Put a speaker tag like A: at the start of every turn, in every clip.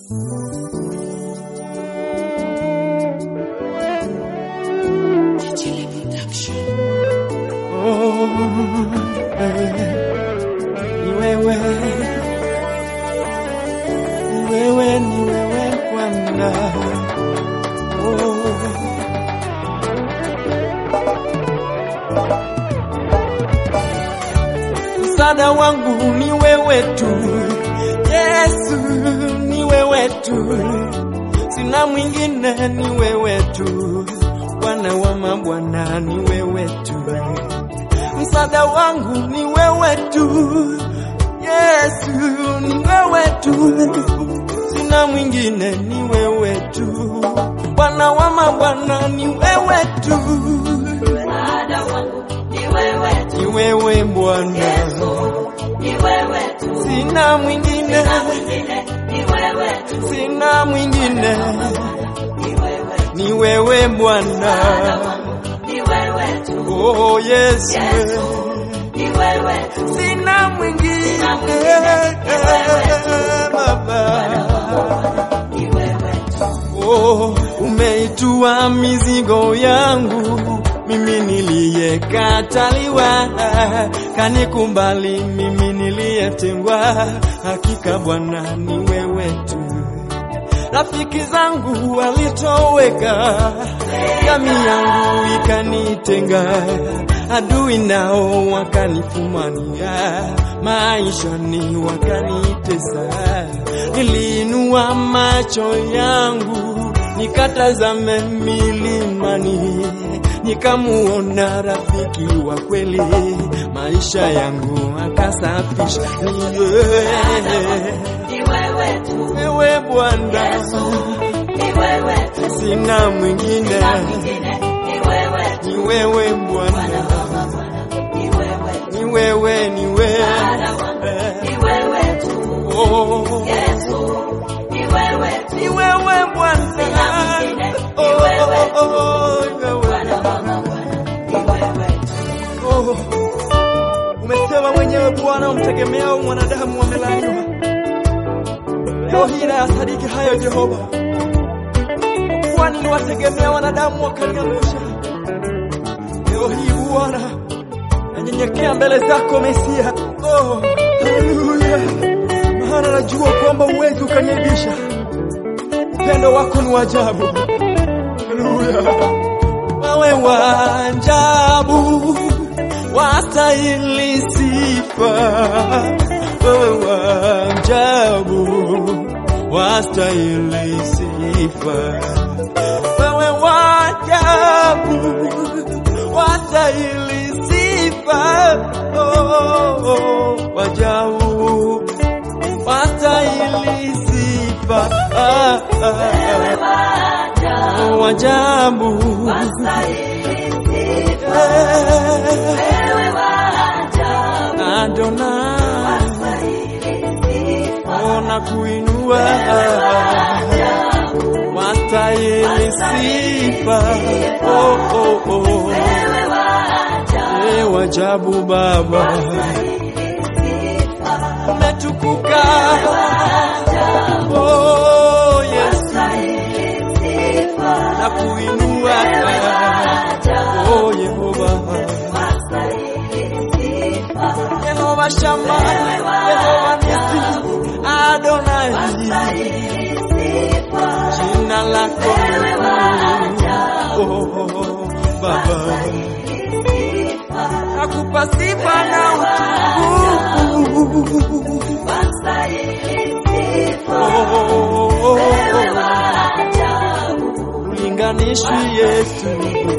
A: Ni wewe, ni wewe, ni wewe Bwana. Oh. Msaada wangu ni wewe tu, Yesu, ni wewe tu, sina mwingine, ni wewe tu, Bwana wa mabwana, ni wewe tu msaada wangu ni wewe tu, Yesu ni wewe tu, sina mwingine, ni wewe tu, Bwana wa mabwana ni wewe tu,
B: Msaada wangu ni wewe tu,
A: ni wewe Bwana,
B: Yesu ni wewe tu,
A: sina mwingine,
B: na mwingine ni wewe tu,
A: sina mwingine,
B: ni wewe tu,
A: ni wewe
B: msaada
A: Bwana,
B: wangu ni wewe tu,
A: oh Yesu,
B: Yesu ni wewe tu,
A: sina mwingine,
B: Sina mwingine, ni wewe
A: Baba.
B: ni wewe tu,
A: Oh, umeitua mizigo yangu mimi niliyekataliwa, kanikumbali mimi niliyetengwa. Hakika Bwana ni wewe tu. Rafiki zangu walitoweka, jamii yangu ikanitenga, adui nao wakanifumania, maishani wakanitesa. Niliinua macho yangu nikatazame milimani, nikamuona rafiki wa kweli, maisha yangu akasafisha. Ni wewe,
B: ni wewe tu,
A: wewe Bwana,
B: Yesu ni wewe tu,
A: sina mwingine,
B: na mwingine ni wewe tu,
A: ni wewe Bwana,
B: Bwana wa Bwana ni wewe tu,
A: ni wewe, ni
B: msaada wangu
A: wewe,
B: ni wewe tu,
A: oh,
B: Yesu ni wewe tu,
A: ni wewe Bwana,
B: Sina mwingine, ni
A: oh,
B: wewe
A: oh, oh, ni wewe.
B: Bwana wa Bwana ni wewe tu.
A: Oh, umesema mwenyewe Bwana, umtegemeao mwanadamu wamelaniwa. Leo hii nayasadiki hayo Jehova, kuwa niliwategemea wanadamu wakaniangusha. Leo hii Bwana, nanyenyekea mbele zako Mesia. Oh, haleluya, maana najua kwamba uwezi ukaniaibisha. Upendo wako ni wa ajabu. Haleluya, wewe wa ajabu wastahili sifa, wewe wa ajabu wastahili sifa, wewe wa ajabu wastahili sifa, oh, oh, wa ajabu wastahili sifa, ah, ah, ah, wa ajabu Adonai, ona kuinua wastahili sifa, oh, oh, oh. Eh, wajabu Baba, umetukuka oh, Yesu, na kuinua oh, Yehova Yehova Shama, Yehova Nisi, Adonai, jina lako oh, Baba, nakupa sifa na utukufu oh, ulinganishi Yesu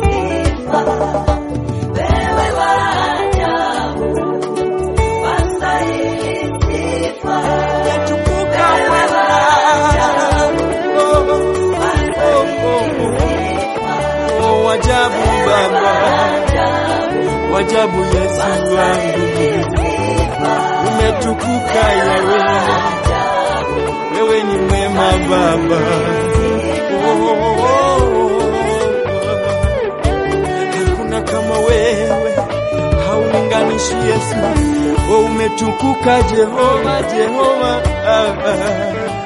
A: umetukuka Bwana oh, oh, oh, oh, wajabu Baba, wajabu Yesu wangu, umetukuka Yawe, wewe ni mwema Baba. Oh, oh, oh, hakuna kama wewe, haulinganishi Yesu. Oh, umetukuka Jehova, Jehova ah, ah.